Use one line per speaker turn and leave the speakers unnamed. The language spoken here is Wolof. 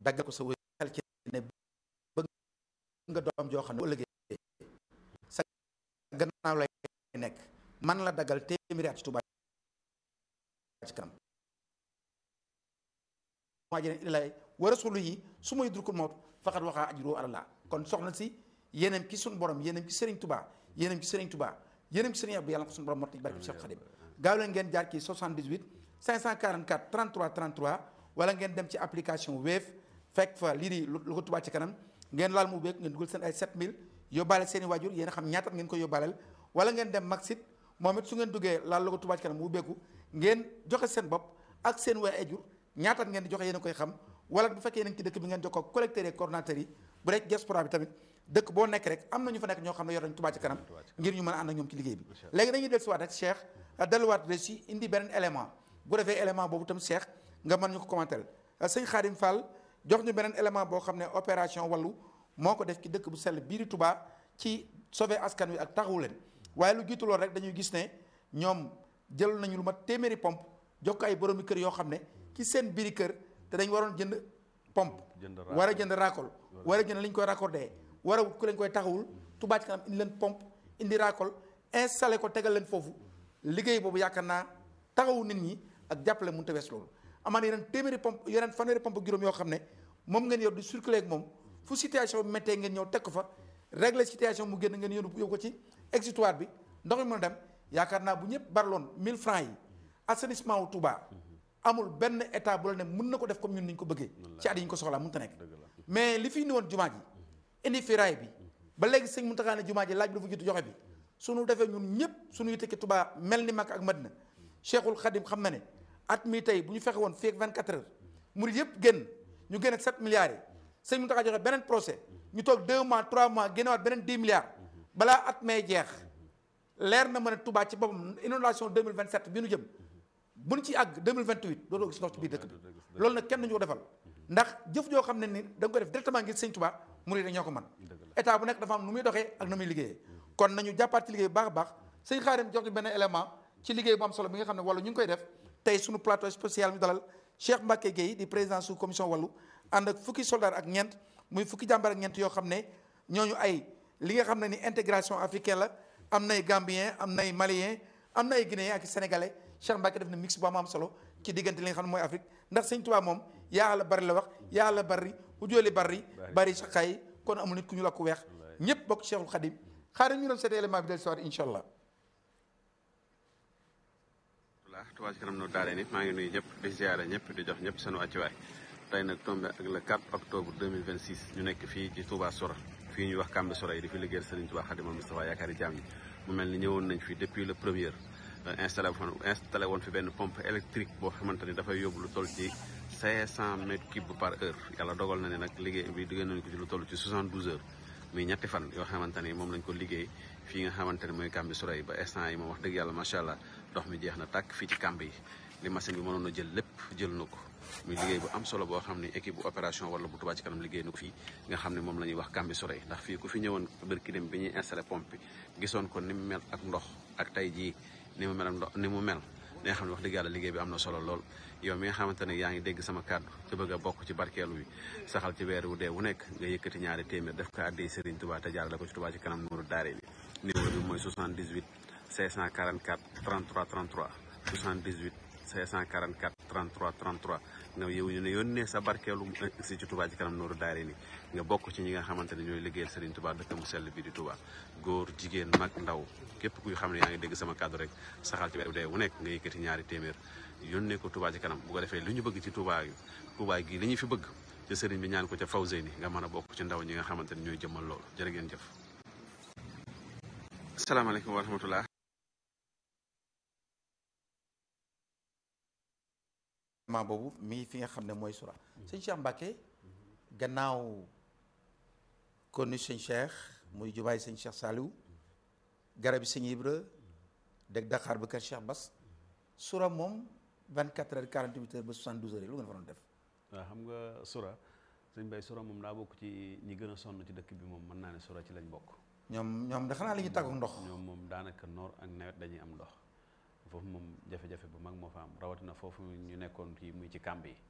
daggal ko sa wéy xel ci ne bëgg nga doom joo xam ne ëllëgee sa gannaaw lay nekk man la daggal téeméeri at ci Tuubaa ci kanam maa jëne ilay wa rasulu yi su may durkul mawt faqat waxaa ajru àlallah kon soxna si yéenam ci suñu borom yéenam ci Serigne Touba yéenam ci Serigne Touba yéenam ci Serigne Abdou yàlla ko suñu borom mottali barke Cheikh Khadim gaaw leen ngeen jaar ci 78 544 33 33 wala ngeen dem ci application Wave fekk fa lii di lu ko Touba ci kanam ngeen laal mu beeg ngeen dugal seen ay 7000 yóbbaale seen i waajur yéen a xam ñaata ngeen ko yóbbaaleel wala ngeen dem Maxit moom it su ngeen duggee laal lu ko Touba ci kanam mu beeku ngeen joxe seen bopp ak seen way ajur ñaata ngeen di joxe yéen a koy xam wala bu fekkee yéen ci dëkk bi ngeen jokkoo collecteurs et coordonnateurs yi bu dee diaspora bi tamit dëkk boo nekk rek am na ñu fa nekk ñoo xam ne yor nañ Touba ci kanam ngir ñu mën a ànd ak ñoom ci liggéey bi léegi dañuy dellusiwaat rek Cheikh delluwaat de si indi beneen élément bu defee élément boobu tam Cheikh nga mën ñu ko commenter sëñ Khadim Fall jox ñu beneen élément boo xam ne opération wàllu moo ko def ci dëkk bu sell biiri Touba ci sauver askan wi ak taxawu leen waaye lu jiitu loolu rek dañuy gis ne ñoom jël nañu lu mat téeméeri pompe jox ko ay boroomi kër yoo xam ne ci seen biiri kër te dañ waroon jënd pompe war a jënd racole war a jënd li ñu koy raccordé war a wut ku leen koy taxawul Touba ci kanam indi leen pompe indi racole installé ko tegal leen foofu liggéey boobu yaakaar naa taxawu nit ñi ak jàppale mënut a wees loolu amaan yeneen téeméeri pompe yeneen fanweeri pompe juróom yoo xam ne moom ngeen yor di circuler ak moom fu situation bi méttee ngeen ñëw teg ko fa régler situation mu génn ngeen yóbbu yóbbu ko ci exutoire bi ndox mi mën a dem yaakaar naa bu ñëpp barloon 1000 francs yi assainissement wu Touba amul benn état bu la ne mën na ko def comme ñun ni ñu ko bëggee ci at yi ñu ko soxlaa mënut a nekk mais li fi indi woon jumaa ji indi fi raay bi ba léegi sëñ Mountakha ne jumaa ji laaj bi dafa jiitu joxe bi suñu defee ñun ñëpp suñu yitte Touba mel ni Makka ak Madina Cheikhul Khadim xam na ne at mi tey bu ñu fexe woon fii ak 24 heures murid yëpp génn ñu génn ak 7 milliards yi sëñ Mountakha joxe beneen procès ñu toog 2 mois 3 mois génnewaat beneen 10 milliards balaa at may jeex leer na ma ne Touba ci boppam inondation 2027 bi nu jëm buñ ci àgg 2028 dootoo gis ndox ci biir dëkk bi loolu nag kenn duñu ko defal ndax jëf joo xam ne ni da nga ko def directement ngir sëñ Touba murid ñoo ko man état bu nekk dafa am nu muy doxee ak nu muy liggéeyee kon nañu jàppaat ci liggéey bu baax a baax sëñ Xaadim jox ñu benn élément ci liggéey bu am solo bi nga xam ne wàllu ñu ngi koy def tey suñu plateau spécial ñu dalal Cheikh Mbacke Gueye di président sous commission wàllu ànd ak fukki soldat ak ñeent muy fukki jàmbar ak ñeent yoo xam ne ñooñu ay li nga xam ne ni intégration africaine la am nay Gambien am nay Malien am na ay Guinéen ak Sénégalais Cheikh Mbacke def na mix bu am am solo ci diggante li nga xam ne mooy Afrique ndax sëñ Tuubaa moom yaa la bari la wax yaa la bari ujooli bari bari saxaay kon amul nit ku ñu la ko weex ñëpp bokk Cheikhul Khadim xaaral ñu doon seet élément bi del soir incha allah
Touba ci kanam no daare ni maa ngi nuyu ñëpp di ziare ñëpp di jox ñëpp seen wàccuwaay tey nag tombé ak le 4 octobre 2026 ñu nekk fii ci Touba Sora fii ñuy wax Kambe Sora yi di fi liggéeyal Serigne Touba Khadimul Moustapha yaakaari jaam ñi mu mel ni ñëwoon nañ fi depuis le premier installé woon installé woon fi benn pompe électrique boo xamante ni dafay yóbbu lu toll ci 500 mètres cubes par heure yàlla dogal na ne nag liggéey bi diggée nañ ko ci lu toll ci 72 heures muy ñetti fan yoo xamante ni moom lañ ko liggéey fii nga xamante ne mooy Kambe Sora yi ba instant yi moom wax dëgg yàlla macha allah ndox mi jeex na tàkk fii ci kamb yi li machine bi mënoon a jël lépp jël na ko muy liggéey bu am solo boo xam ne équipe bu opération wala bu Touba ci kanam liggéey na ko fii nga xam ne moom la ñuy wax Kambi Soray ndax fii ku fi ñëwoon bërki dem bi ñuy installé pompe bi gisoon ko ni mu mel ak ndox ak tey jii ni mu mel ak ndox ni mu mel li nga xam ne wax dëgg yàlla liggéey bi am na solo lool yow mi nga xamante ne yaa ngi dégg sama kàddu ci bëgg a bokk ci barkeelu bi saxal ci weer wu dee wu nekk nga yëkkati ñaari téeméer def ko àddee Serigne Touba te jaarale ko ci Touba ci kanam nuuru daare ni numéro bi mooy 78 544 33 33 78 544 33 33 nga yow ñu ne yónnee sa barkeelu si ci Touba ci kanam nooru daare ni nga bokk ci ñi nga xamante ne ñooy liggéeyal Serigne Touba dëkk mu sell bi di Touba góor jigéen mag ndaw képp kuy xam ne yaa ngi dégg sama kàddu rek saxal ci weer dee wu nekk nga yëkkati ñaari téeméer yónnee ko Touba ci kanam bu ko defee li ñu bëgg ci Touba yu Touba gi li ñu fi bëgg ci Serigne bi ñaan ko ca Fawzeyni nga mën a bokk ci ndaw ñi nga xamante ne ñooy jëmmal loolu jërë ngeen jëf asalaamaaleykum wa rahmatullah
ma boobu mii fi nga xam ne mooy sura sëñ Cheikh Mbacke gannaaw konu sëñ Cheikh muy jumaay sëñ Cheikh Saliou garab yi sëñ Ibra deg Dakar ba kër Cheikh Bass sura moom 24 heures 48 heures ba 72 heures yi lu ngeen fa doon def
waaw xam nga sura sëñ Bay sura moom daa bokk ci ñi gën a sonn ci dëkk bi moom mën naa ne sura ci lañ bokk
ñoom ñoom da xanaa li ñu tàggu ndox
ñoom moom daanaka noor ak nawet dañuy am ndox foofu moom jafe-jafe bu mag moo fa am rawatina foofu ñu nekkoon kii muy ci kàmb yi